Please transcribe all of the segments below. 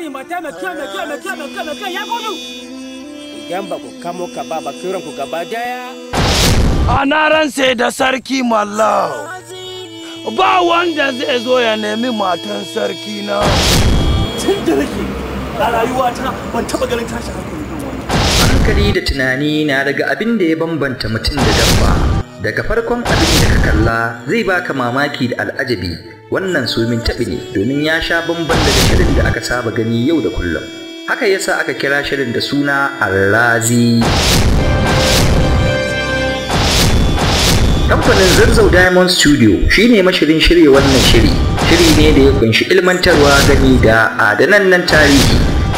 mata mai kyau mai kyau mai kyau mai kyau mai kyau ya gudu. Idan ba ku kamo ka ba ba kiran ku gaba daya. A na ransa da sarki mallau. Ba wanda zai zo ya nemi matan sarki na. tun da nake a rayuwata ban taɓa ganin tashin hankali irin wannan hankali da tunani na daga abin da ya bambanta mutum da dabba daga farkon abin da ka kalla zai baka mamaki da al'ajabi wannan sumin taɓi ne domin ya sha bamban daga shirin da aka saba gani yau da kullum haka yasa aka kira shirin da suna Allazi. Kamfanin Zarzau Diamond Studio shine mashirin shirya wannan shiri. Shiri ne da ya kunshi ilmantarwa gani da adanannen tarihi.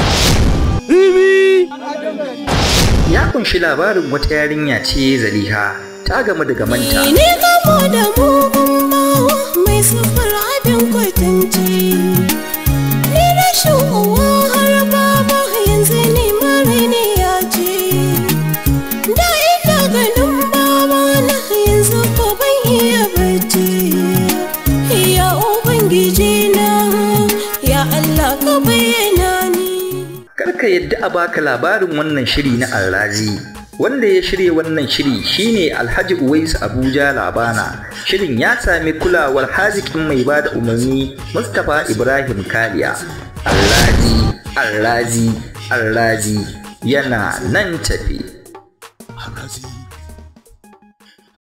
Ya kunshi labarin wata yarinya ce Zaliha ta gamu da gamanta. Ne kamo da mugun bawa mai sufar abin kwatance. Ni rashin uwa har baba yanzu ne mara ne ya ce. Da ina ganin baba na yanzu ko ban iya bacci. Ya Ubangiji na, ya Allah ka bayyana ni. Karka yadda a baka labarin wannan shiri na Alrazi. Wanda ya shirya wannan shiri shine Alhaji Uwais Abuja Labana. Shirin ya sami kulawar hazikin mai bada umarni Mustapha Ibrahim Kaliya. Alrazi, Alrazi, Alrazi yana nan tafi.